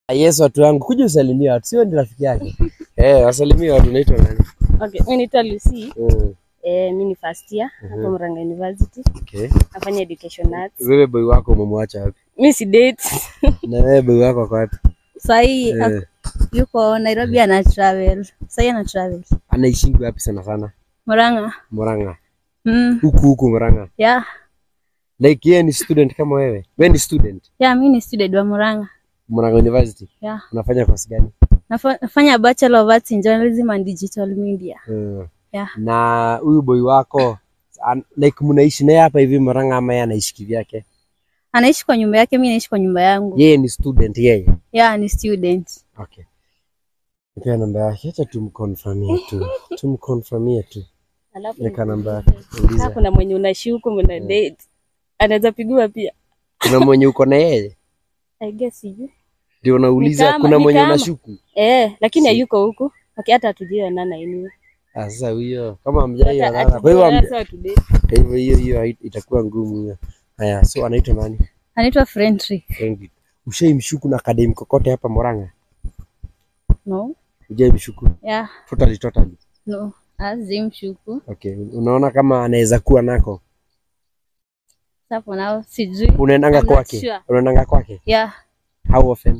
Yes, watu wangu, kuja usalimie watu, sio ni rafiki yake. Eh, wasalimie watu. Unaitwa nani? Okay, mimi naitwa Lucy. Mm, Eh, mimi ni first year hapo Murang'a University. okay. Nafanya education arts. Wewe boy wako umemwacha wapi? Mimi si date. Na wewe boy wako ako wapi? Sahii Eh, yuko Nairobi ana travel. Sahii ana travel. anaishi wapi sana sana? Murang'a. Murang'a. Mm. Huku huku Murang'a. Yeah. Like yeye ni student kama wewe. Wewe ni student Yeah, mimi ni student wa Murang'a. Murang'a University. Yeah. Unafanya course gani? Nafa- Nafanya Bachelor of Arts in Journalism and Digital Media. Mm. Yeah. Na huyu boy wako an, like mnaishi naye hapa hivi Murang'a ama yeye anaishi kivyake? Anaishi kwa nyumba yake, mimi naishi kwa nyumba yangu. Yeye ni student yeye. Yeah, ni student. Okay. Nipea namba yake, acha tumconfirmie tu. Tumconfirmie tu. Alafu Nika namba yake. kama Uliza. kuna mwenye unaishi huko mna date. Anaweza pigiwa pia. Kuna mwenye uko na yeye? I guess sijui. Ndio unauliza Ni kama- kuna ni mwenye kama. unashuku? Eh, lakini Si. hayuko huko. Okay, hata hatujaonana yenyewe. Ah, sasa huyo kama hamjai Hata onana. Kwa hivyo hatujaonana hamja- sawa tu date. kwa hivyo hiyo hiyo hait- itakuwa ngumu hiyo. Haya, so anaitwa nani? Anaitwa Frederick. Friendly. Ushaimshuku na academy kokote hapa Murang'a? No. Hujaimshuku? Yeah. Totally totally. No. Azimshuku. Okay. Unaona kama anaweza kuwa nako? Sapo nao sijui. Unaendanga I'm not kwake? sure. Unaendanga kwake? Yeah. How often?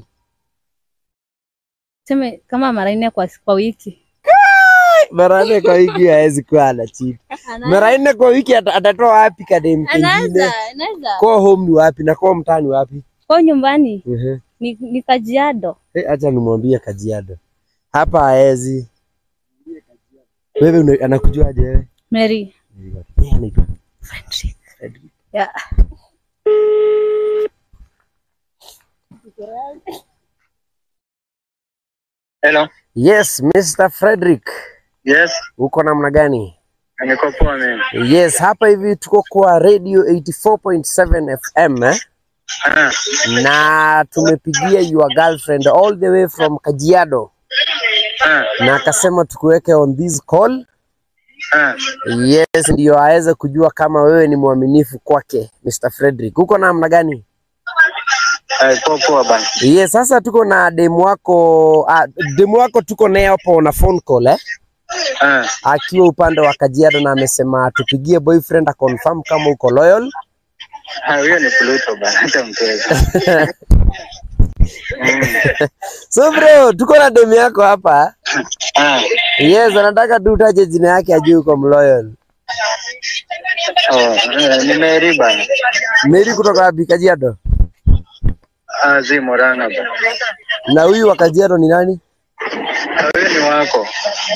Seme kama mara nne kwa, kwa wiki. Mara nne kwa wiki hawezi kuwa ana cheat. Mara nne kwa wiki ata- atatoa wapi kadem kengine? Anaweza, anaweza. Kwa home ni wapi na kwa mtaani wapi? Kwa nyumbani Ehe. ni, ni Kajiado. Eh, acha nimwambie Kajiado. Hapa haezi. Wewe una- anakujuaje wewe? Mary. Yeye anaitwa Frederick. Frederick. Yeah. Hello. Yes, Mr. Frederick. Yes, Uko namna gani? niko poa mimi. Yes, hapa hivi tuko kwa radio 84.7 FM eh? Ah, na tumepigia your girlfriend all the way from Kajiado ah, na akasema tukuweke on this call ah. yes, ndio aweze kujua kama wewe ni mwaminifu kwake Mr. Frederick. Uko namna gani? Eh, poa poa bana. Yes, sasa tuko na demu wako ah, demu wako tuko naye hapo na phone call eh? Ah, akiwa upande wa Kajiado na amesema tupigie boyfriend aconfirm kama uko loyal. ah, huyo ni Pluto bana, hata mchezo. So bro, tuko na demu yako hapa. Ah, Yes, anataka tu utaje jina yake ajue uko mloyal. oh, eh, ni Mary bana. Mary kutoka wapi Kajiado? Ah, zi Murang'a bana. Na huyu wa Kajiado ni nani? Ah, huyo ni wako.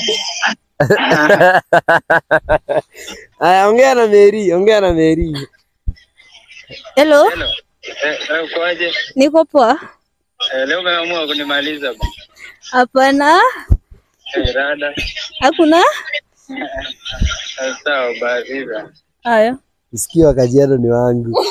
Aya, ongea na Mary, ongea na Mary. Hello. Hello. Eh, eh, ukoaje? Niko poa. Eh, leo umeamua kunimaliza bana. Hapana. Eh, rada. Hakuna. Eh, sawa basi bana. Haya. Msikio wa Kajiado ni wangu.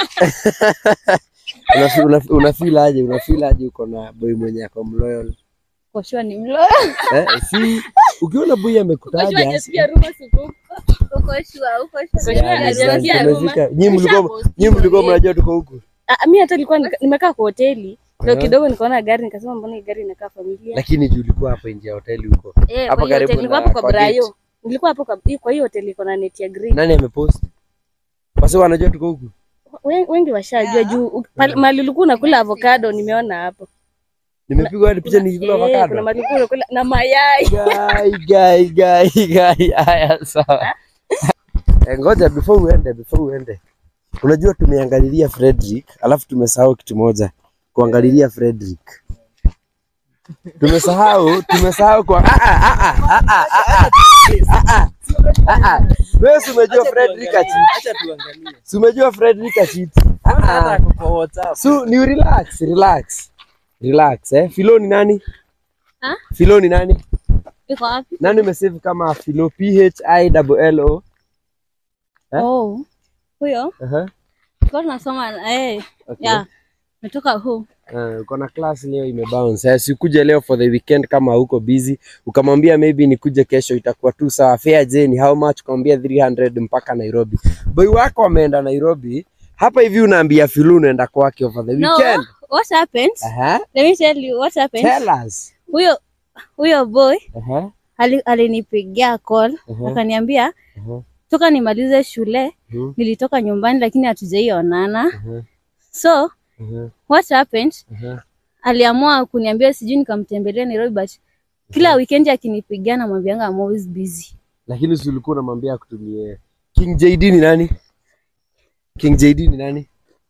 Unafi- unafi- Unafeel aje? Unafeel aje uko na boy mwenye ako mloyal? Kwa sure ni mlo. Eh, si ukiona boy amekutaja Hajasikia rumors huko. Uko sure, uko Kwa Yeah, sure ni hajasikia sawa, rumors. tumefika. Nyinyi mlikuwa Ushapostiwa, nyinyi mlikuwa eh. mnajua tuko huku. Ah, mimi hata nilikuwa nika- nimekaa kwa hoteli. Ndio Aha. kidogo nikaona gari nikasema mbona hii gari inakaa familia. Lakini juu ulikuwa hapo nje ya hoteli huko. Eh, hapa kwa hiyo karibu hoteli nilikuwa na- hapo kwa kwa Brayo. gate. Nilikuwa hapo kwa kwa hiyo hoteli iko na net ya green. Nani amepost? Wasi wanajua tuko huku. Wen- Wengi washajua juu u- pale- mahali ulikuwa unakula avocado nimeona hapo. Nimepigwa hadi picha nikikula Eh, kuna avocado. mahali ulikuwa unakula na mayai. Gai gai gai gai. Haya sawa. Eh, Ngoja before uende, before uende. Unajua tumeangalilia Frederick, alafu tumesahau kitu moja. Kuangalilia Frederick. Tumesahau, tumesahau kwa ah ah ah ah ah ah ah ah ah ah. Wewe si umejua Frederick achi. Acha tuangalie. Si umejua Frederick achi. Kwanza hata ako kwa WhatsApp. So ni relax, relax. Relax eh. Filo ni nani? Ha? Filo ni nani? Iko wapi? Nani umesave kama Filo P H I double L O? Eh? Oh. Huyo? Aha. Kwa tunasoma na eh. Okay. Yeah. Natoka home. Uh, uko na class leo imebounce. Eh, sikuje leo for the weekend kama huko busy. Ukamwambia maybe nikuje kesho itakuwa tu sawa. Fare je ni how much? Ukamwambia 300 mpaka Nairobi. Boy wako ameenda Nairobi. Hapa hivi unaambia Filu unaenda kwake over the No. weekend. what happened? Aha. Let me tell you what happened. Tell us. Huyo huyo boy Aha. ali- alinipigia call Mhm. akaniambia Mhm. toka nimalize shule Mhm. nilitoka nyumbani lakini hatujaionana Mhm. so Mhm. what happened Mhm. aliamua kuniambia sijui nikamtembelea Nairobi but kila weekend akinipigia namwambianga I'm always busy Lakini si ulikuwa unamwambia akutumie King JD ni nani? King JD ni nani?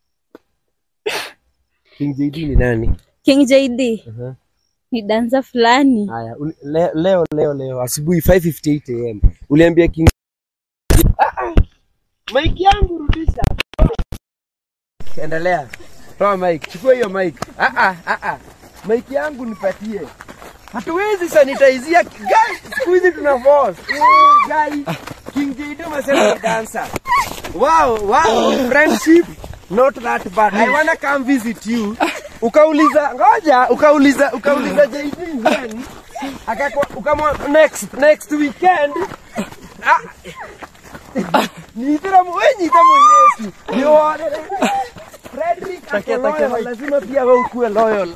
King JD ni nani? King JD Aha. ni dansa fulani Haya, uni- le- leo leo leo asubuhi 5:58 am uliambia King Ah, ah. Mic yangu rudisha. Endelea. Toa mic. Chukua hiyo mic. Ah ah ah ah. Mic yangu nipatie. Hatuwezi sanitizia guys. Siku hizi tuna force. Eh, guys. King JD umesema ni dancer. Wow, wow, friendship not that bad. I wanna come visit you. Ukauliza, ngoja, ukauliza, ukauliza JD when akakwa ukamwa next next weekend ah, nithira wenyita muiretu niwone Frederick ako loyal, lazima pia we ukuwe loyal.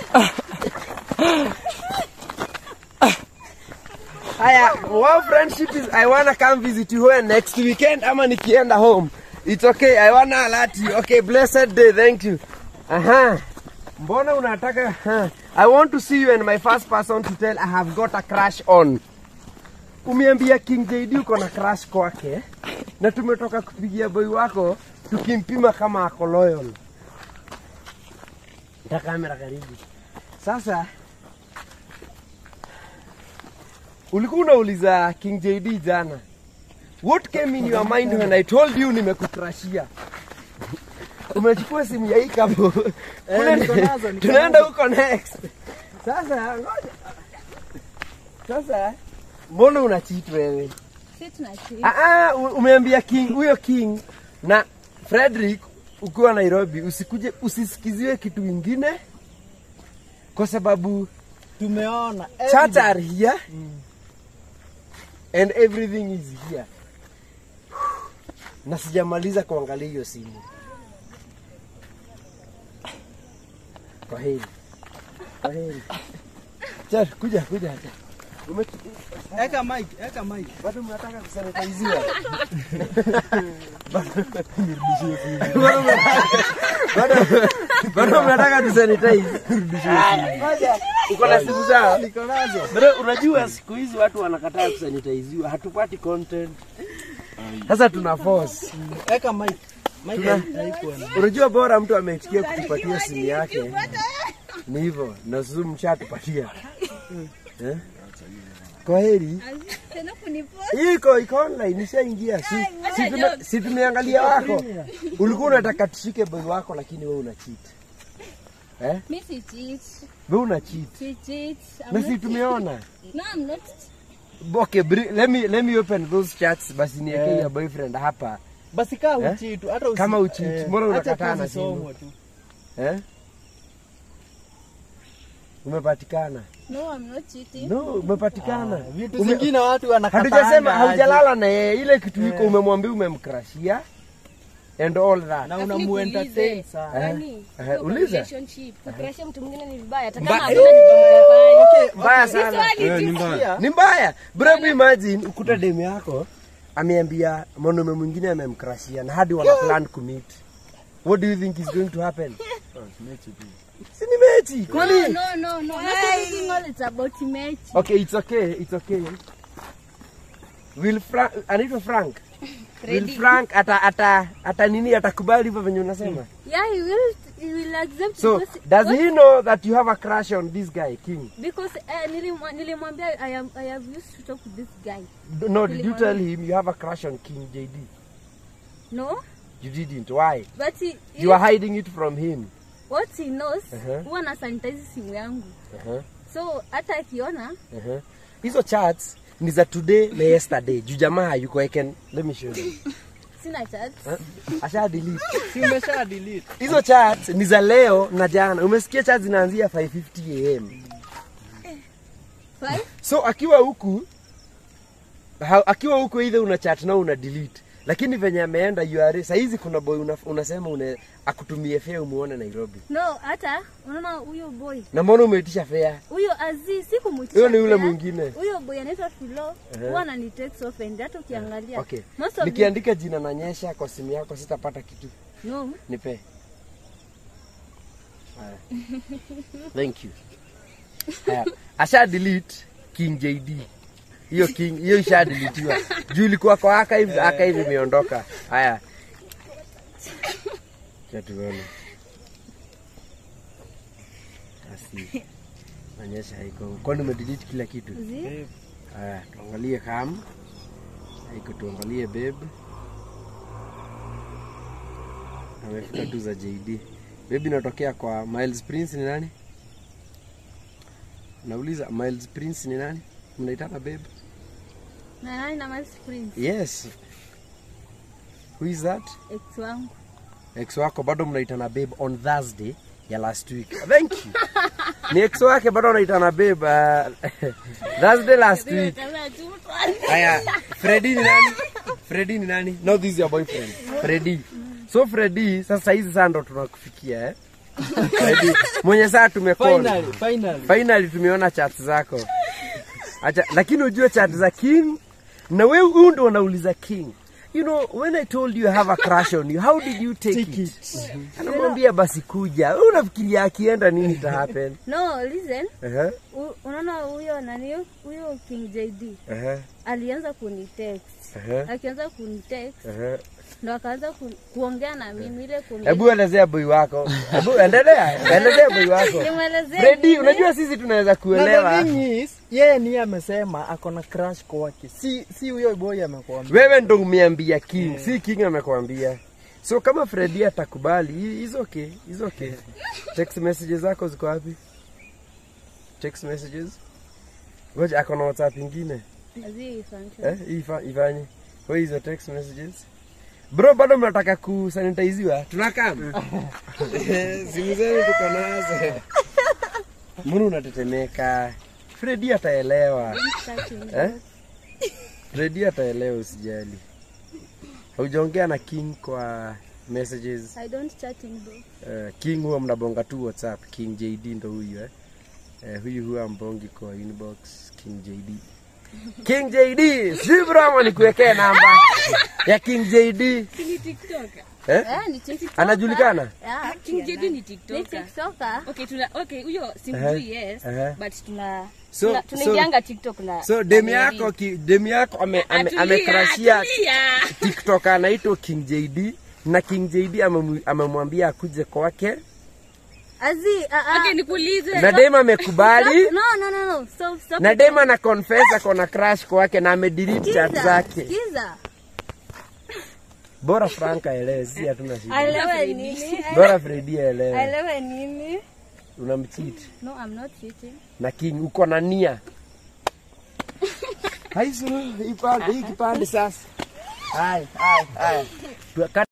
Haya, wow friendship is I wanna come visit you when next weekend ama nikienda home. It's okay, I wanna alert you. Okay, blessed day, thank you. Aha. Mbona unataka huh. I want to see you and my first person to tell I have got a crush on. Umeambia King JD uko na crush kwake na tumetoka kupigia boy wako tukimpima kama ako loyal. Ta kamera karibu. Sasa ulikuwa unauliza King JD jana. What came in your mind when I told you nimekukrashia? Umechukua simu ya Ikabu. niko nazo, niko Tunaenda huko next. Sasa ngoja. Sasa mbona una cheat wewe? Ah ah, u- umeambia King huyo King na Frederick ukiwa Nairobi usikuje usisikiziwe kitu ingine kwa sababu Tumeona. chats are here and everything is here. Na sijamaliza kuangalia hiyo simu. Kwa heri. Kwa heri. Char, kuja kuja. Ume, Eka mic, eka mic. bado mnataka kusanitiziwa? Bado bado mnataka- bado- bado mnataka tusanitize? Haya, ngoja. Uko na simu zao? Niko nazo. Bro, unajua siku hizi watu wanakataa kusanitiziwa, hatupati content. Sasa tuna force. Eka mic. Mic Tuna- haikuwa na. Unajua bora mtu ameitikia kutupatia simu yake. Ni hivyo, na sisi mshatupatia. Eh? Kwa heri. Hii iko iko online ishaingia. Si, si, tume, si tumeangalia wako. Ulikuwa unataka tushike boy wako lakini wewe una cheat. Eh? Mi si cheat, Wewe una cheat. si cheat. I'm Na not- si tumeona. No, I'm not. Okay, bri- let me let me open those chats basi niweke ya boyfriend hapa. Basi kaa Eh? uchi tu hata usi. Kama uchi tu, mbona acha unakataa tu na zisomwe tu. Eh? Umepatikana. No, I'm not cheating. No, umepatikana. Vitu Ume- zingine watu wanakataa. Hatujasema haujalala na yeye, ile kitu iko umemwambia umemkrashia and all that. na unamuentertain sana. Yaani, Eh, hiyo uliza. relationship, kukrashia mtu mwingine ni vibaya hata Mba- kama hakuna kitu mtafanya. Mbaya sana. Pia, Ni mbaya. Bro, hebu imagine ukuta demu yako ameambia mwanaume mwingine amemkrashia na hadi wana plan commit. What do you think is going to happen? Si ni mechi. No, Kwani? no, no, no. Not everything all it's about match. Okay, it's okay, it's okay. Will Frank, anaitwa Frank. Will Frank ata ata ata nini atakubali hivyo venye unasema? Yeah, he will, he will accept So, because, does he know that you have a crush on this guy, King? because uh, nilimwa- nilimwambia I, am, I have used to talk to this guy. D- No, did you tell him you have a crush on King JD? No, You didn't. Why? but he, You are hiding it from him. what he knows Uh-huh. huwa na sanitize simu yangu Uh-huh. so hata akiona Uh-huh. Hizo charts ni za today na yesterday. Juu jamaa hayuko I can let me show you. sina chat Huh? Asha delete. si umesha delete. Hizo charts ni za leo na jana. Umesikia charts zinaanzia 5:50 am. Five? So akiwa huku ha, akiwa huku either una chat na una delete. lakini venye ameenda URA saizi kuna boy una, unasema une, akutumie fare umuone Nairobi No, hata unaona huyo boy na mbona umeitisha fare huyo Aziz sikumuitisha. huyo ni yule fare. mwingine Huyo boy anaitwa Filo. Ehe. Huwa anani text often hata ukiangalia. okay Most of the- nikiandika jina nanyesha kwa simu yako sitapata kitu No. nipe Haya. thank you Haya. asha delete king jd hiyo king hiyo isha deletiwa juu ilikuwa kwa archive archive imeondoka haya Acha tuone asi nanyesha haiko kwani umedelete kila kitu Zi? haya tuangalie kam haiko tuangalie babe amefika tu za JD. Baby natokea kwa Miles Prince ni nani? Nauliza Miles Prince ni nani? Mnaitana babe? Na nani na Miles Prince? Yes. Who is that? Ex wangu. Ex wako bado mnaitana babe on Thursday ya last week. Thank you. Ni ex wake bado anaitana babe uh, Thursday last week. Aya, Freddy ni nani? Freddy ni nani? No, this is your boyfriend. Freddy. So Freddy, sasa hizi saa ndo tunakufikia eh? Freddy, mwenye saa tumekona. Finally, finally. Finally tumeona chat zako. Acha, lakini ujue chat za King na wewe huyu ndo unauliza King. You know, when I told you I have a crush on you, how did you take, Take it? it. Anamwambia basi kuja. Wewe unafikiria akienda nini ita happen? No, listen. Eh? U- Unaona huyo nani huyo King JD Eh? alianza kunitext. Eh? Akianza kunitext Eh? ndo akaanza ku, kuongea na mimi ile kuongea. Hebu elezea boy wako. Hebu endelea. Elezea boy wako. Nimwelezee Freddy, nini? unajua sisi tunaweza Na kuelewa. the thing is, yeye niye amesema ako na crush kwake, si si huyo boy amekuambia. Wewe ndo umeambia King, si King amekwambia. So kama Freddy atakubali, is okay, is okay. Text messages zako ziko wapi? Text messages? Ngoja ako na WhatsApp ingine. Azi function. Eh, ifa, ifanye. Kwa hizo text messages. Bro, bado mnataka kusanitiziwa? Tunakaa. Simu zenu tuko nazo. Mbona unatetemeka? Freddy ataelewa. Eh? Freddy ataelewa usijali. Haujaongea na King kwa messages. I don't chat in though. Uh, King huwa mnabonga tu WhatsApp. King JD ndo huyu eh. Uh, huyu huwa mbongi kwa inbox King JD. King JD, si Brahma nikuwekee namba ya King JD. Ni TikTok. Eh? Eh, ni TikTok. Anajulikana? Yeah. King JD ni Ni TikTok. TikToker. Okay, tuna okay, huyo Ehe, simjui yes, ehe. but tuna So- tuna- tunaingianga TikTok na So dem na yako nini. ki, dem yako ame, ame, Atulia, amekrashia atulia. TikTok anaitwa King JD na King JD amemu- amemwambia akuje kwake Azi, ah, ah. Okay, nikuulize. na dem amekubali No, no, no, no. Stop, stop. na dem ana confess ako na crush kwake na amedelete chat Sikiza, zake. sikiza. Bora Frank aelewe, si hatuna shida. Aelewe nini? Bora Freddy aelewe. Aelewe nini? Unamcheat No, I'm not cheating. na King uko na nia. Hai suru, hii pande, hii kipande sasa. Hai, hai, hai. Tuka-